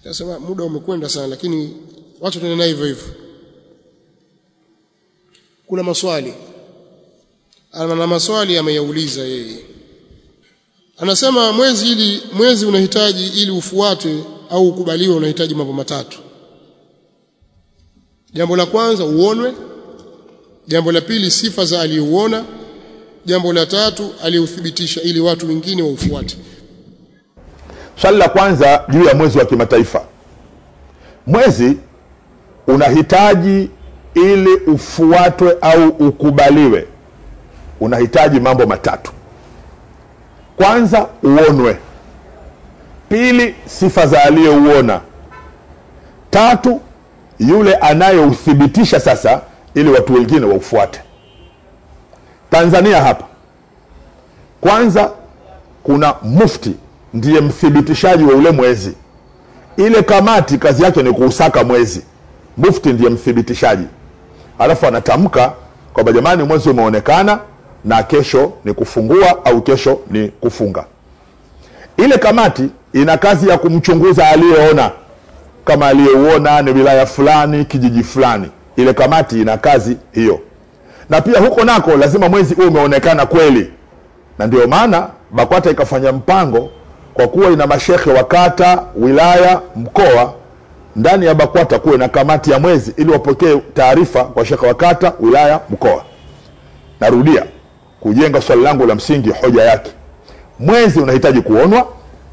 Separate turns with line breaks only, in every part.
Sasa muda umekwenda sana lakini wacha tuende hivyo hivyo. Kuna maswali. Ana maswali ameyauliza yeye. Anasema mwezi ili mwezi unahitaji ili ufuatwe au ukubaliwe unahitaji mambo matatu. Jambo la kwanza uonwe, jambo la pili sifa za aliyouona, jambo la tatu aliyeuthibitisha ili watu wengine waufuate.
Swali la kwanza juu ya mwezi wa kimataifa. Mwezi unahitaji ili ufuatwe au ukubaliwe, unahitaji mambo matatu. Kwanza uonwe, pili sifa za aliyeuona, tatu yule anayeuthibitisha sasa, ili watu wengine waufuate. Tanzania hapa kwanza kuna mufti ndiye mthibitishaji wa ule mwezi. Ile kamati kazi yake ni kuusaka mwezi, mufti ndiye mthibitishaji, alafu anatamka kwamba jamani, mwezi umeonekana na kesho ni kufungua au kesho ni kufunga. Ile kamati ina kazi ya kumchunguza aliyeona, kama aliyeuona ni wilaya fulani, kijiji fulani. Ile kamati ina kazi hiyo, na pia huko nako lazima mwezi huo umeonekana kweli, na ndio maana BAKWATA ikafanya mpango kwa kuwa ina mashekhe wa kata, wilaya, mkoa. Ndani ya BAKWATA kuwe na kamati ya mwezi ili wapokee taarifa kwa shekhe wa kata, wilaya, mkoa. Narudia kujenga swali langu la msingi, hoja yake, mwezi unahitaji kuonwa,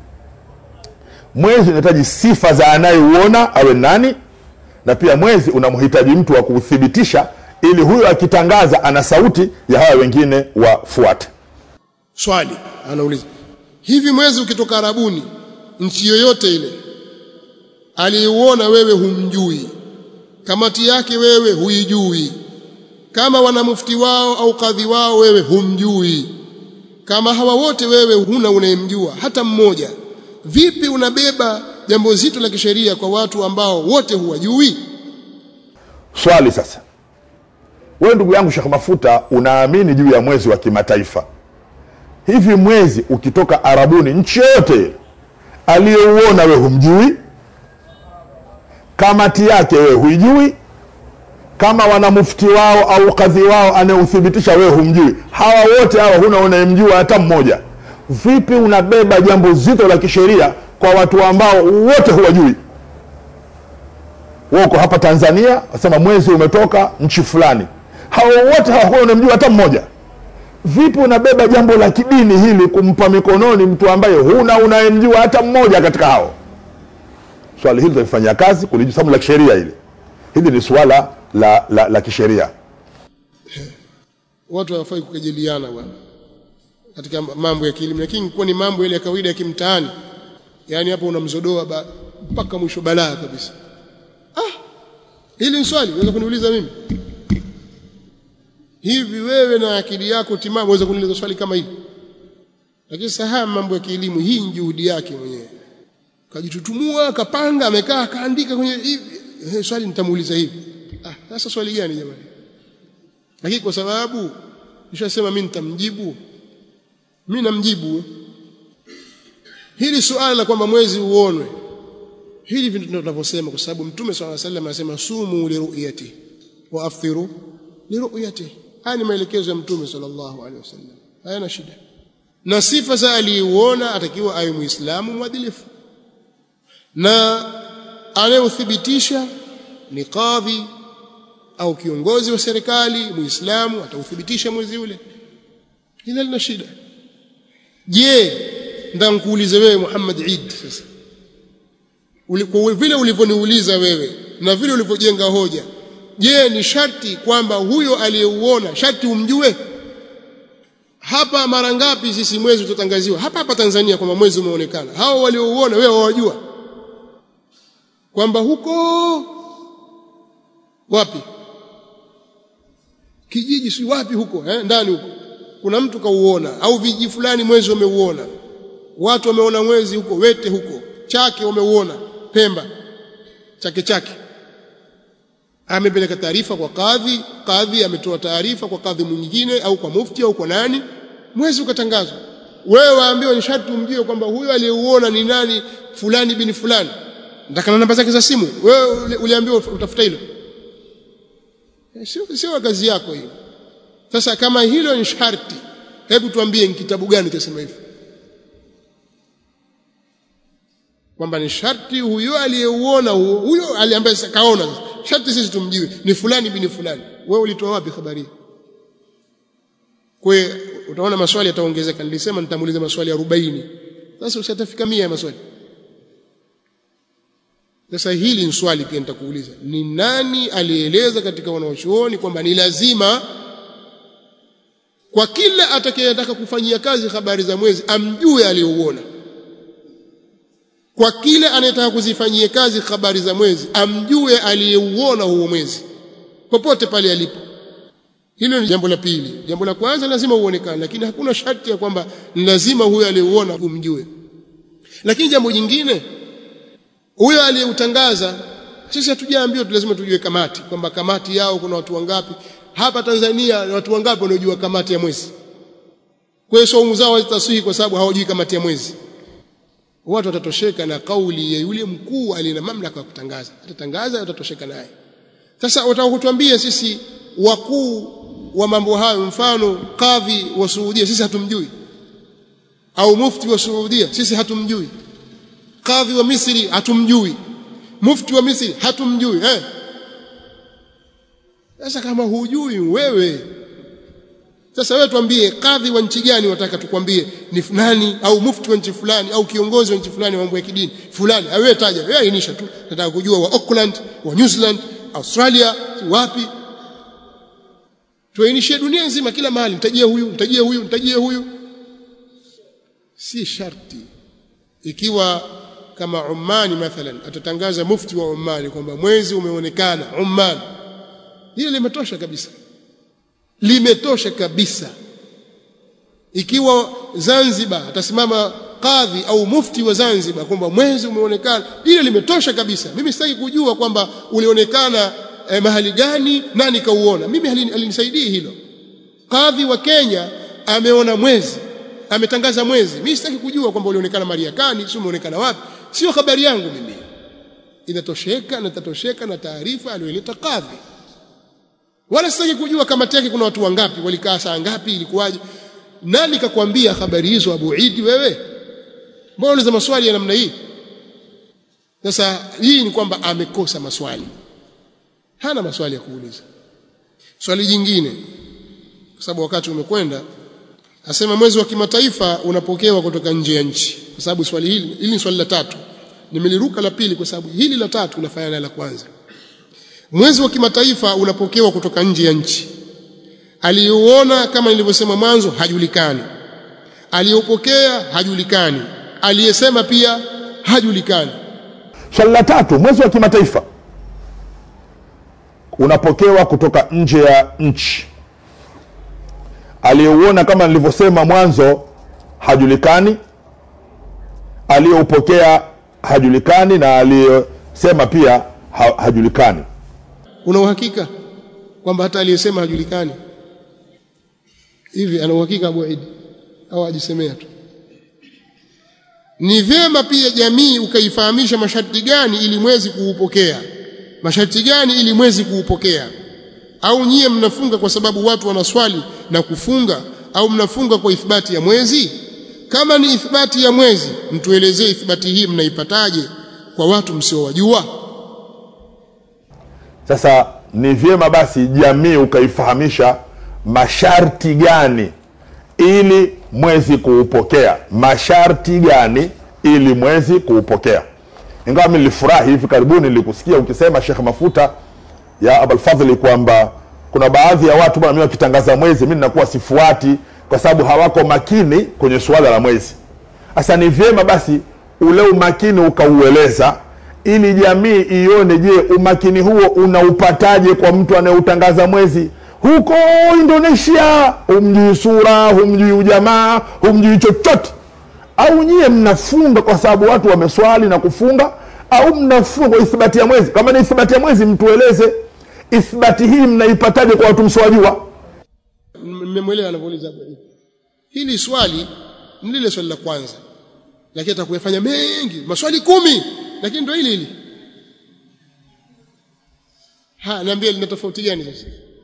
mwezi unahitaji sifa za anayeuona awe nani, na pia mwezi unamhitaji mtu wa kuuthibitisha ili huyo akitangaza ana sauti ya hawa wengine wafuate.
Swali anauliza hivi, mwezi ukitoka Arabuni, nchi yoyote ile, aliyeuona wewe humjui, kamati yake wewe huijui, kama wana mufti wao au kadhi wao wewe humjui, kama hawa wote wewe huna unayemjua hata mmoja, vipi unabeba jambo zito la kisheria kwa watu ambao wote huwajui?
Swali sasa, wewe ndugu yangu Sheikh Mafuta, unaamini juu ya mwezi wa kimataifa hivi mwezi ukitoka Arabuni, nchi yoyote aliyeuona we humjui, kamati yake wewe huijui, kama wana mufti wao au kadhi wao anayeuthibitisha wewe humjui, hawa wote hawa huna unayemjua hata mmoja. Vipi unabeba jambo zito la kisheria kwa watu ambao wote huwajui? Wewe uko hapa Tanzania, wasema mwezi umetoka nchi fulani, hawa wote hawa huna unayemjua hata mmoja Vipi unabeba jambo la kidini hili kumpa mikononi mtu ambaye huna unayemjua hata mmoja katika hao? Swali hili tutalifanyia kazi kulijua, sababu la kisheria hili hili ni suala la, la, la kisheria.
Watu hawafai kukejeliana bwana katika mambo ya kielimu, lakini kuwa ni mambo yale ya kawaida ya kimtaani, yaani hapo unamzodoa mpaka mwisho balaa kabisa. Ah, hili ni swali unaweza kuniuliza mimi hivi wewe na akili yako timamu waweza kuniuliza swali kama hili? Lakini sasa mambo ya kielimu, hii ni juhudi yake mwenyewe, kajitutumua, kapanga, amekaa, akaandika kwenye hivi, eh, swali nitamuuliza hivi. Ah, sasa swali gani jamani? Lakini kwa sababu nishasema mimi nitamjibu, mimi namjibu hili suala la kwamba mwezi uonwe, hili ndio tunavyosema, kwa sababu Mtume swalla salam anasema sumu liruyati wa afthiru liruyati haya ni maelekezo ya mtume sallallahu alaihi wasallam hayana shida na sifa za aliyeuona atakiwa awe muislamu mwadilifu na anayeuthibitisha ni kadhi au kiongozi wa serikali muislamu atauthibitisha mwezi ule ila lina shida je ndankuulize wewe Muhammad Eid sasa kwa vile ulivyoniuliza wewe na vile ulivyojenga hoja je ni sharti kwamba huyo aliyeuona sharti umjue hapa mara ngapi sisi mwezi tutatangaziwa hapa hapa Tanzania kwamba mwezi umeonekana hao waliouona wewe wawajua kwamba huko wapi kijiji si wapi huko eh, ndani huko kuna mtu kauona au vijiji fulani mwezi wameuona watu wameona mwezi huko wete huko chake wameuona Pemba chake chake amepeleka taarifa kwa kadhi, kadhi ametoa taarifa kwa kadhi mwingine au kwa mufti au kwa nani, mwezi ukatangazwa. Wewe waambiwa ni sharti umjue kwamba huyo aliyeuona ni nani, fulani bin fulani. nataka na namba zake za simu wewe uliambiwa utafuta hilo sio sio kazi yako hiyo sasa kama hilo ni sharti hebu tuambie ni kitabu gani kinasema hivyo kwamba ni sharti huyo aliyeuona huyo aliambaye kaona sharti sisi tumjiwe ni fulani bin fulani wewe ulitoa wapi habari kwa utaona maswali yataongezeka nilisema nitamuuliza maswali 40 sasa ushatafika 100 ya maswali sasa hili ni swali pia nitakuuliza ni nani alieleza katika wanawachuoni kwamba ni lazima kwa kila atakayetaka kufanyia kazi habari za mwezi amjue aliyouona kwa kila anayetaka kuzifanyia kazi habari za mwezi amjue aliyeuona huo mwezi popote pale alipo hilo ni jambo la pili jambo la kwanza lazima uonekane lakini hakuna sharti ya kwamba ni lazima huyo aliyeuona umjue lakini jambo jingine huyo aliyeutangaza sisi hatujaambiwa tu lazima tujue kamati kwamba kamati yao kuna watu wangapi hapa Tanzania watu wangapi wanaojua kamati ya mwezi kwa hiyo saumu zao hazitasihi kwa sababu hawajui kamati ya mwezi watu watatosheka na kauli ya yule mkuu aliyena mamlaka ya kutangaza atatangaza watatosheka naye sasa wataka kutuambia sisi wakuu wa mambo hayo mfano kadhi wa Saudia sisi hatumjui au mufti wa Saudia sisi hatumjui kadhi wa Misri hatumjui mufti wa Misri hatumjui eh sasa kama hujui wewe sasa wewe tuambie kadhi wa nchi gani wataka tukwambie ni fulani au mufti wa nchi fulani au kiongozi wa nchi fulani wa mambo ya kidini fulani wewe taja wewe ainisha tu nataka kujua wa Auckland wa New Zealand Australia wapi tuainishie dunia nzima kila mahali mtajie huyu mtajie huyu mtajie huyu si sharti ikiwa kama Oman mathalan atatangaza mufti wa Oman kwamba mwezi umeonekana Oman hilo limetosha kabisa limetosha kabisa ikiwa Zanzibar atasimama kadhi au mufti wa Zanzibar kwamba mwezi umeonekana hilo limetosha kabisa mimi sitaki kujua kwamba ulionekana eh, mahali gani nani kauona mimi halinisaidii hilo kadhi wa Kenya ameona mwezi ametangaza mwezi mimi sitaki kujua kwamba ulionekana Mariakani sio umeonekana wapi sio habari yangu mimi inatosheka na tatosheka na taarifa aliyoleta kadhi wala sitaki kujua kamati yake kuna watu wangapi walikaa saa ngapi ilikuwaje nani kakwambia habari hizo Abu Idi wewe mbona unauliza maswali ya namna hii sasa hii ni kwamba amekosa maswali hana maswali ya kuuliza swali jingine kwa sababu wakati umekwenda asema mwezi wa kimataifa unapokewa kutoka nje ya nchi kwa sababu swali hili hili ni swali la tatu nimeliruka la pili kwa sababu hili la tatu linafanana na la kwanza mwezi wa kimataifa unapokewa kutoka nje ya nchi aliyeuona kama nilivyosema mwanzo hajulikani aliyopokea hajulikani aliyesema pia hajulikani
swali la tatu mwezi wa kimataifa unapokewa kutoka nje ya nchi aliyeuona kama nilivyosema mwanzo hajulikani aliyeupokea hajulikani na aliyesema pia ha, hajulikani
una uhakika kwamba hata aliyesema hajulikani hivi ana uhakika Abu Idi au ajisemea tu ni vyema pia jamii ukaifahamisha masharti gani ili mwezi kuupokea masharti gani ili mwezi kuupokea au nyie mnafunga kwa sababu watu wanaswali na kufunga au mnafunga kwa ithibati ya mwezi kama ni ithibati ya mwezi mtuelezee ithibati hii mnaipataje kwa watu msiowajua
sasa ni vyema basi jamii ukaifahamisha masharti gani ili mwezi kuupokea masharti gani ili mwezi kuupokea ingawa mi nilifurahi hivi karibuni nilikusikia ukisema shekh mafuta ya abalfadhli kwamba kuna baadhi ya watu bwana mi wakitangaza mwezi mi ninakuwa sifuati kwa sababu hawako makini kwenye suala la mwezi sasa ni vyema basi ule umakini ukaueleza ili jamii ione je umakini huo unaupataje kwa mtu anayeutangaza mwezi huko indonesia humjui sura humjui ujamaa humjui chochote au nyie mnafunga kwa sababu watu wameswali na kufunga au mnafunga kwa ithibati ya mwezi kama ni ithibati ya mwezi mtueleze ithibati hii mnaipataje kwa watu msiwajua
mmemwelewa anavyouliza Abu Idi hili swali ni lile swali la kwanza lakini atakuyafanya mengi maswali kumi lakini ndio hili hili ha niambie lina tofauti gani sasa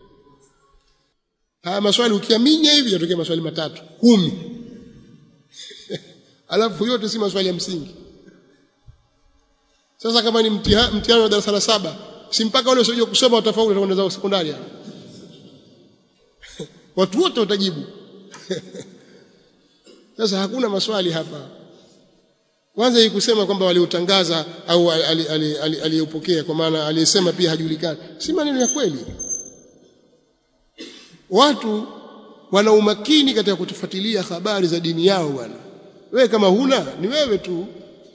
haya maswali ukiaminya hivi yatokea maswali matatu kumi alafu yote si maswali ya msingi sasa kama ni mtihani mtihani wa darasa la saba si mpaka wale wasiojua kusoma watafaulu watakwenda zao sekondari watu wote watajibu sasa hakuna maswali hapa kwanza hii kusema kwamba waliutangaza au aliyopokea kwa maana aliyesema pia hajulikani si maneno ya kweli watu wana umakini katika kutufuatilia habari za dini yao bwana wewe kama huna ni wewe tu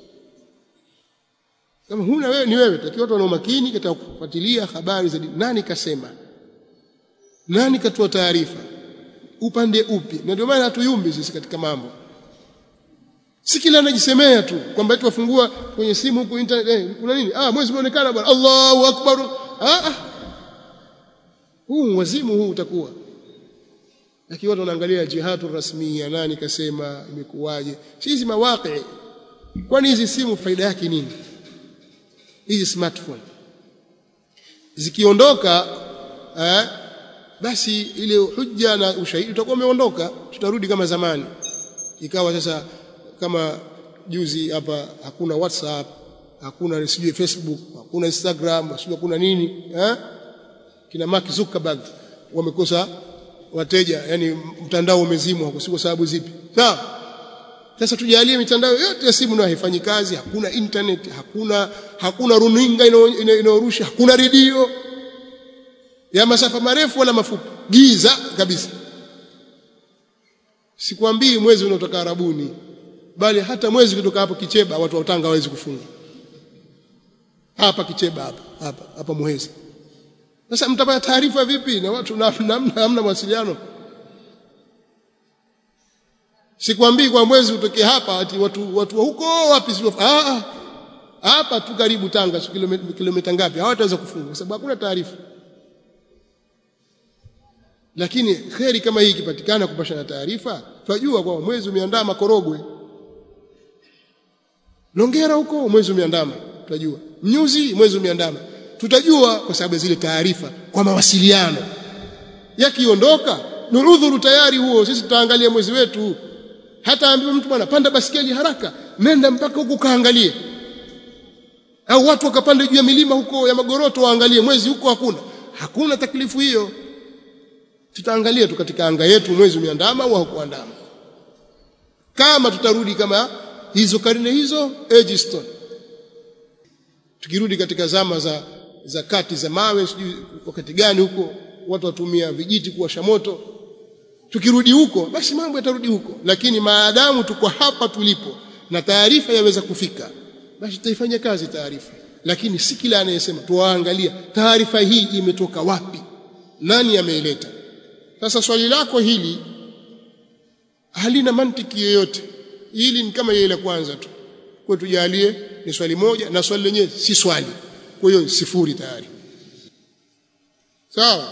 kama huna wewe ni wewe takiwa watu wana umakini katika kufuatilia habari za dini nani kasema nani katoa taarifa upande upi na ndio maana hatuyumbi sisi katika mambo si kila anajisemea tu kwamba eti wafungua kwenye simu huko internet eh, kuna nini ah mwezi umeonekana bwana Allahu akbar ah, ah. huu wazimu huu utakuwa lakini watu wanaangalia jihadu rasmia nani kasema imekuwaje hizi mawaqi kwani hizi simu faida yake nini hizi smartphone zikiondoka eh, basi ile hujja na ushahidi utakuwa umeondoka tutarudi kama zamani ikawa sasa kama juzi hapa hakuna whatsapp hakuna sijui facebook hakuna instagram sijui hakuna nini eh? kina Mark Zuckerberg wamekosa wateja yani mtandao umezimwa kwa sababu zipi sawa sasa tujalie mitandao yote ya simu nayo haifanyi kazi hakuna internet hakuna hakuna runinga inayorusha hakuna redio ya masafa marefu wala mafupi giza kabisa sikwambii mwezi unaotoka Arabuni bali hata mwezi kutoka hapo Kicheba watu wa Tanga hawezi kufunga hapa Kicheba hapa hapa hapa Muheza sasa mtapata taarifa vipi na watu namna hamna mawasiliano sikwambii kwa mwezi utoke hapa ati watu watu wa huko wapi sio ah hapa tu karibu Tanga kilomita kilomita ngapi hawataweza kufunga kwa sababu hakuna taarifa lakini kheri kama hii ikipatikana kupashana taarifa twajua kwamba mwezi umeandaa makorogwe Longera huko mwezi umeandama tutajua mnyuzi mwezi umeandama tutajua kwa sababu zile taarifa kwa mawasiliano yakiondoka ni udhuru tayari huo sisi tutaangalia mwezi wetu hata ambiwe mtu bwana panda basikeli haraka nenda mpaka huko kaangalie au watu wakapanda juu ya milima huko ya magoroto waangalie mwezi huko hakuna hakuna taklifu hiyo tutaangalia tu katika anga yetu mwezi umeandama au haukuandama kama tutarudi kama hizo karne hizo Egiston tukirudi katika zama za za kati za mawe sijui wakati gani huko watu watumia vijiti kuwasha moto tukirudi huko basi mambo yatarudi huko lakini maadamu tuko hapa tulipo na taarifa yaweza kufika basi tutaifanyia kazi taarifa lakini si kila anayesema tuwaangalia taarifa hii imetoka wapi nani ameileta sasa swali lako hili halina mantiki yoyote hili ni kama ile la kwanza tu kwa tujalie ni swali moja na swali lenyewe si swali kwa hiyo sifuri tayari sawa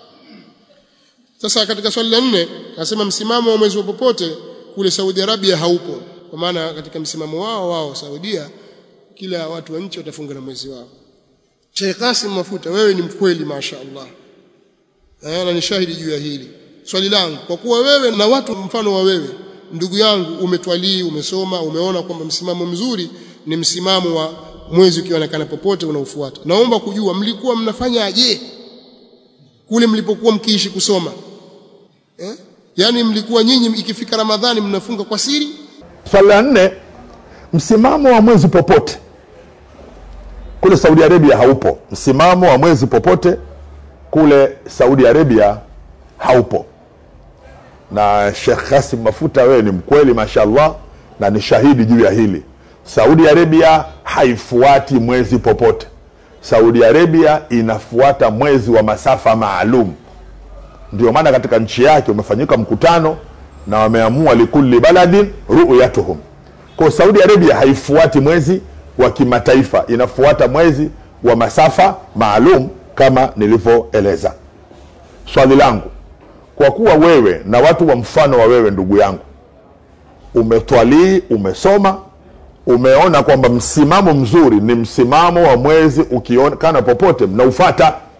sasa katika swali la nne anasema msimamo wa mwezi wa popote kule Saudi Arabia haupo kwa maana katika msimamo wao wao Saudia kila watu wa nchi watafunga na mwezi wao Sheikh Qasim Mafuta wewe ni mkweli mashaallah na ni shahidi juu ya hili swali langu kwa kuwa wewe na watu mfano wa wewe ndugu yangu umetwalii umesoma umeona kwamba msimamo mzuri ni msimamo wa mwezi ukionekana popote unaofuata naomba kujua mlikuwa mnafanya aje kule mlipokuwa mkiishi kusoma eh? yaani mlikuwa nyinyi ikifika ramadhani mnafunga kwa siri
swali la nne msimamo wa mwezi popote kule saudi arabia haupo msimamo wa mwezi popote kule saudi arabia haupo na Sheikh Kasim Mafuta, wewe ni mkweli mashallah, na ni shahidi juu ya hili. Saudi Arabia haifuati mwezi popote. Saudi Arabia inafuata mwezi wa masafa maalum. Ndio maana katika nchi yake umefanyika mkutano na wameamua likulli baladin ru'yatuhum. Kwa Saudi Arabia haifuati mwezi wa kimataifa, inafuata mwezi wa masafa maalum kama nilivyoeleza. Swali langu kwa kuwa wewe na watu wa mfano wa wewe ndugu yangu umetwalii umesoma umeona kwamba msimamo mzuri ni msimamo wa mwezi ukionekana popote mnaufata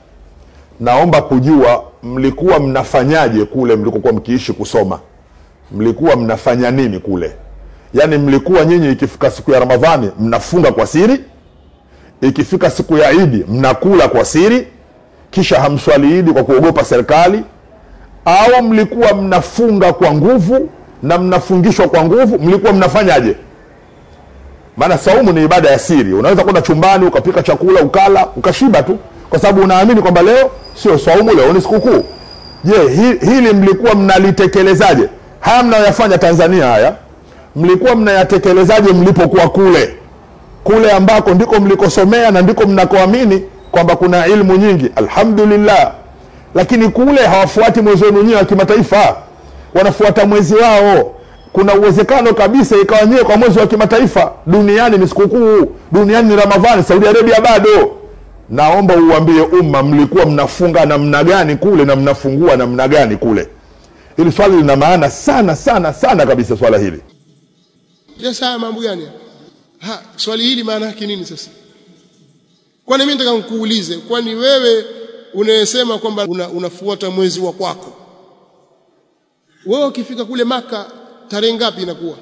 naomba kujua mlikuwa mnafanyaje kule mlikokuwa mkiishi kusoma mlikuwa mnafanya nini kule yaani mlikuwa nyinyi ikifika siku ya ramadhani mnafunga kwa siri ikifika siku ya idi mnakula kwa siri kisha hamswali idi kwa kuogopa serikali au mlikuwa mnafunga kwa nguvu na mnafungishwa kwa nguvu mlikuwa mnafanyaje maana saumu ni ibada ya siri unaweza kwenda chumbani ukapika chakula ukala ukashiba tu kwa sababu unaamini kwamba leo sio saumu leo ni sikukuu je hi, hili mlikuwa mnalitekelezaaje haya mnayoyafanya tanzania haya mlikuwa mnayatekelezaje mlipokuwa kule kule ambako ndiko mlikosomea na ndiko mnakoamini kwamba kuna ilmu nyingi alhamdulillah lakini kule hawafuati mwezi wenu nyewe wa kimataifa wanafuata mwezi wao kuna uwezekano kabisa ikawa nyewe kwa mwezi wa kimataifa duniani ni sikukuu duniani ni ramadhani saudi arabia bado naomba uambie umma mlikuwa mnafunga namna gani kule na mnafungua namna gani kule hili swali lina maana sana sana sana kabisa swala hili
sasa haya mambo gani ha swali hili maana yake nini sasa kwani mimi nataka nikuulize kwani wewe unayesema kwamba una, unafuata mwezi wa kwako wewe ukifika kule maka tarehe ngapi inakuwa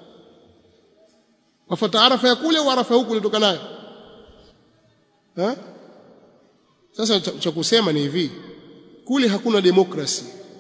wafuata arafa ya kule au arafa huku ulitoka nayo ha? sasa cha kusema ni hivi kule hakuna demokrasi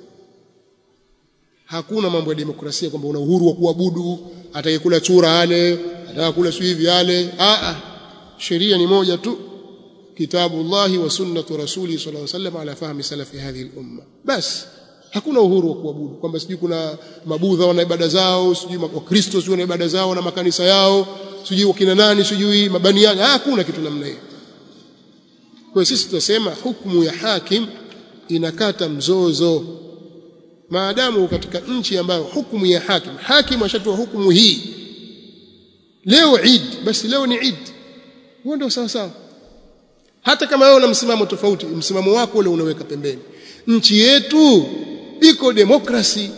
hakuna mambo ya demokrasia kwamba una uhuru wa kuabudu atakayekula chura ale atakayekula sio hivi ale a a sheria ni moja tu kitabu Allah wa sunnatu rasuli sallallahu alaihi wasallam ala fahmi salafi hadhihi al-umma bas hakuna uhuru wa kuabudu kwamba sijui kuna mabudha wana ibada zao sijui wakristo sijui wana ibada zao na makanisa yao sijui wakina nani sijui mabaniani hakuna kitu namna hiyo kwa sisi tunasema hukumu ya hakim inakata mzozo maadamu katika nchi ambayo hukumu ya hakim hakim ashatoa hukumu hii leo Eid basi leo ni Eid huo ndio sawa sawa hata kama wewe una msimamo tofauti msimamo wako ule unaweka pembeni nchi yetu iko demokrasi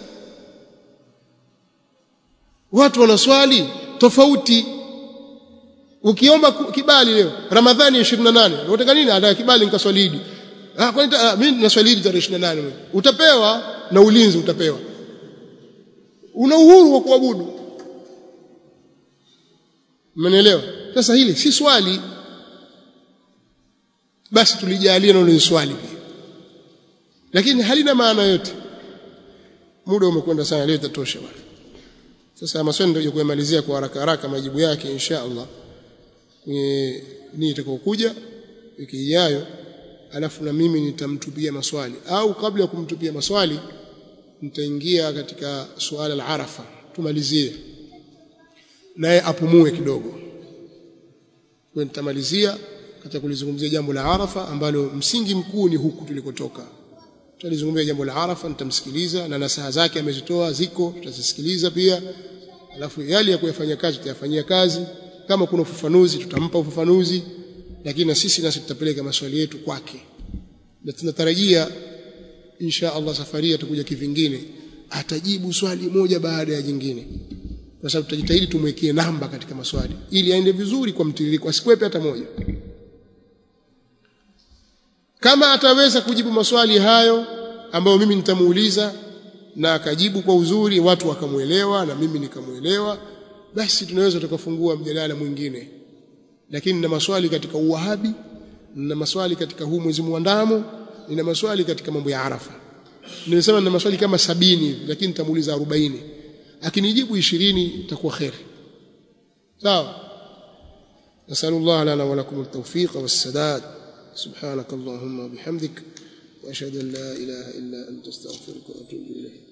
watu wanaswali tofauti ukiomba kibali leo ramadhani ya 28 unataka nini anataka kibali nikaswali idi ah kwani ah, mimi naswali idi tarehe 28 utapewa na ulinzi utapewa una uhuru wa kuabudu Mmenielewa? Sasa hili si swali. Basi tulijalia na ni swali pia. Lakini halina maana yote. Muda umekwenda sana leo itatosha bwana. Sasa maswali ndio kuyamalizia kwa haraka haraka majibu yake insha Allah. Kwenye nini itakayokuja wiki ijayo alafu na mimi nitamtupia maswali au kabla ya kumtupia maswali nitaingia katika suala la Arafa tumalizie naye apumue kidogo kwa nitamalizia katika kulizungumzia jambo la Arafa ambalo msingi mkuu ni huku tulikotoka tutalizungumzia jambo la Arafa nitamsikiliza na nasaha zake amezitoa ziko tutazisikiliza pia alafu yale ya kuyafanya kazi tutayafanyia kazi kama kuna ufafanuzi tutampa ufafanuzi lakini na sisi nasi tutapeleka maswali yetu kwake na tunatarajia insha Allah safari atakuja kivingine atajibu swali moja baada ya jingine kwa sababu tutajitahidi tumwekee namba katika maswali ili aende vizuri kwa mtiririko asikwepe hata moja kama ataweza kujibu maswali hayo ambayo mimi nitamuuliza na akajibu kwa uzuri watu wakamuelewa na mimi nikamuelewa basi tunaweza tukafungua mjadala mwingine lakini na maswali katika uwahabi na maswali katika huu mwezi muandamo nina maswali katika mambo ya Arafa nimesema na maswali kama sabini lakini nitamuuliza 40 akinijibu 20 itakuwa khairi sawa nasallallahu lana wa lakum at-tawfiq was-sadad subhanak allahumma bihamdik wa ashhadu an la ilaha illa anta astaghfiruka wa atubu ilayk